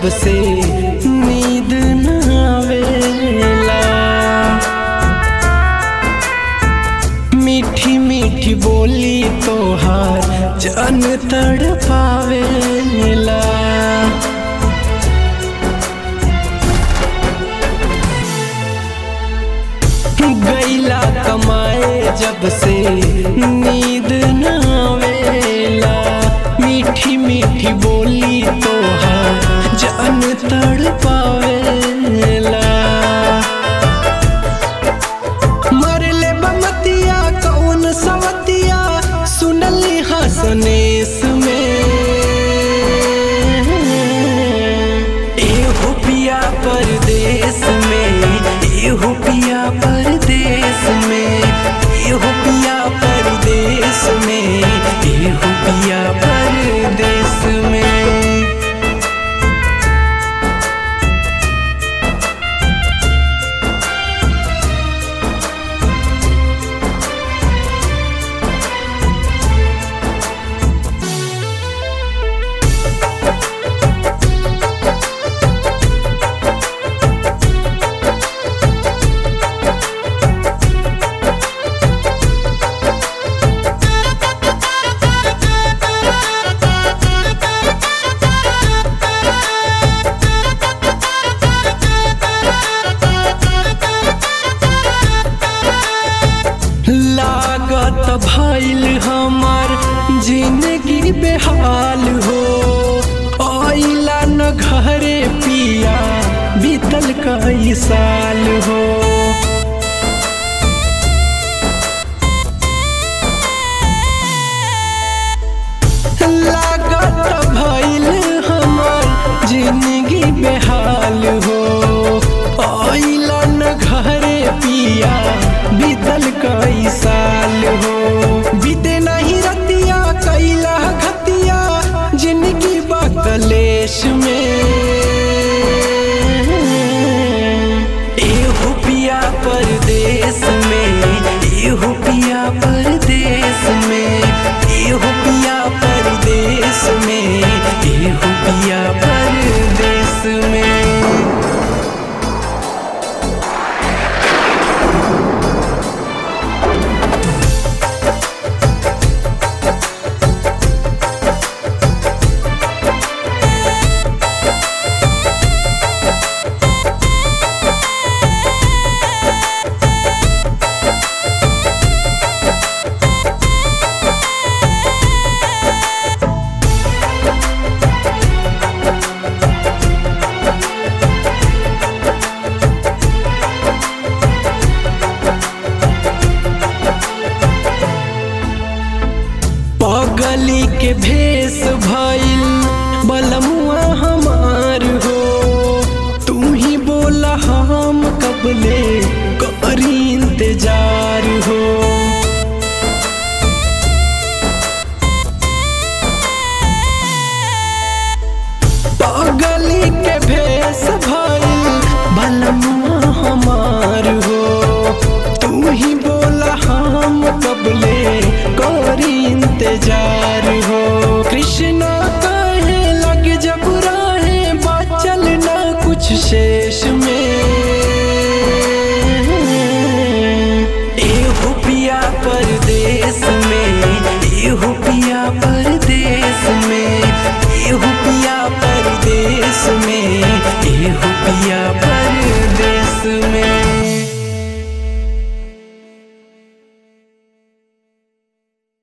जब से नींद न आवेला मीठी मीठी बोली तोहार जन तड़ पावेला गैला कमाए जब से नींद न आवेला मीठी मीठी बोली तोहार जन तड़ पावेला मरले बमतिया कौन सवतिया सुनली हसनेस में एहो पिया परदेस में एहो पिया परदेस में एहो पिया परदेस में एहो पिया परदेस में लागत भइल हमर जिंदगी बेहाल हो आइला न घरे पिया बीतल कई साल हो लागत भइल हमर जिंदगी बेहाल हो आइला न घरे पिया बीतल कई साल हो बीते नहीं रतिया कैला घतिया जिंदगी बकलेश में एहो पिया परदेस में एहो पिया परदेस में एहो पिया परदेस में एहो पिया परदेस में पगली के भेष